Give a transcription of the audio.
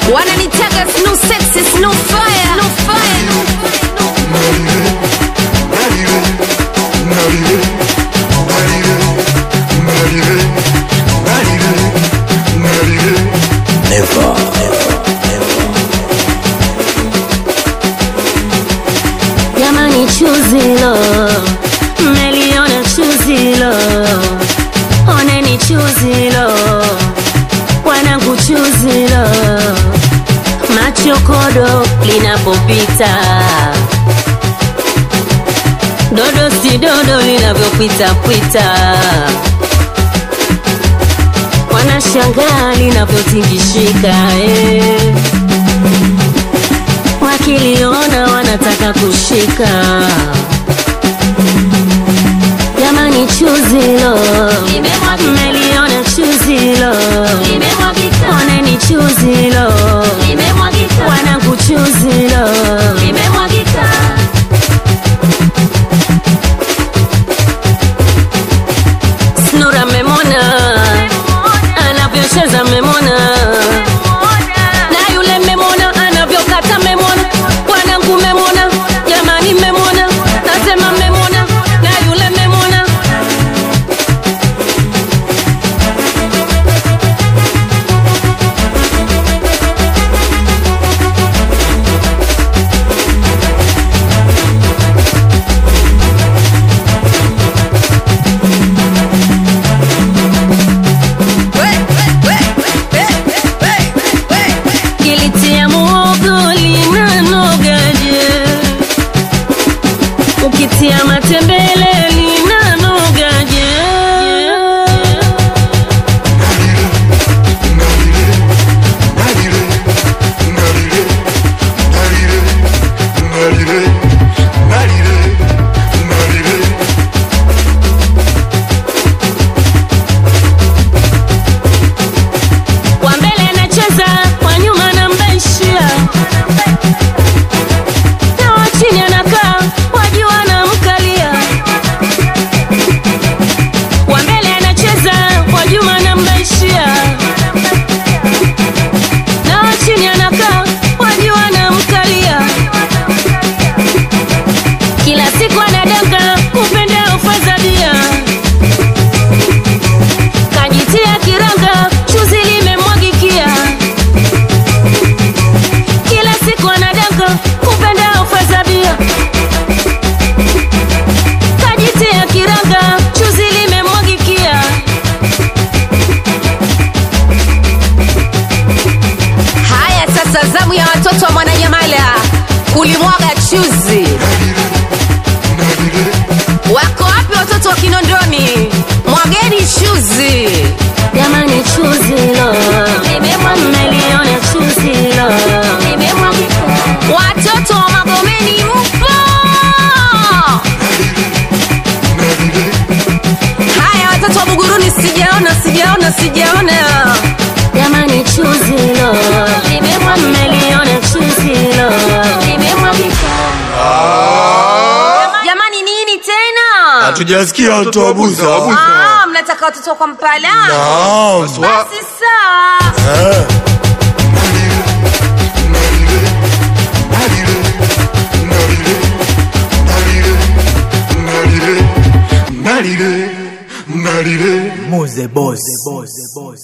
wananitaga snu sexy snu fire snu fire Jamani, chuzilo meliona chuzilo, oneni chuzilo, wanangu chuzilo, machokodo linapopita, dodo si dodo linavyopita pita, wanashangaa linavyotingishika eh wakiliona wanataka kushika. Jamani, chuzilo meliona chuzilo, oneni chuzilo, wanangu chuzilo, Snura memona anavyocheza memona na yule memona anavyokata memona wanangu memona jamani memona nasema memona na yule memona kilitia muogo linanogaje ukitia matembele linanogaje kwa mbele anacheza kwa nyuma anambaishia na wa chini anakaa wajua anamkalia wa mbele anacheza kwa nyuma anambaishia na wa chini anakaa wajua anamkalia kila siku anadanga upenda ufadhalia kajitia kiranga chuzi limemwagikia kila siku anadanga kupenda ufadhabia kajitia kiranga chuzi limemwagikia haya sasa zamu ya watoto wa mwananyamala kulimwaga chuzi wako wapi watoto wa kinondoni mwageni chuzi jamani chuzilo mmeliona chuzilo watoto wa magomeni mpo haya watoto wa buguruni sijaona sijaona sijaona jamani chuzilo mmeliona chuzilo jamani nini tena hatujasikia watu wabuza Ah, mnataka watoto kwa mpala Naam. basi sawa Eh. Muze boss.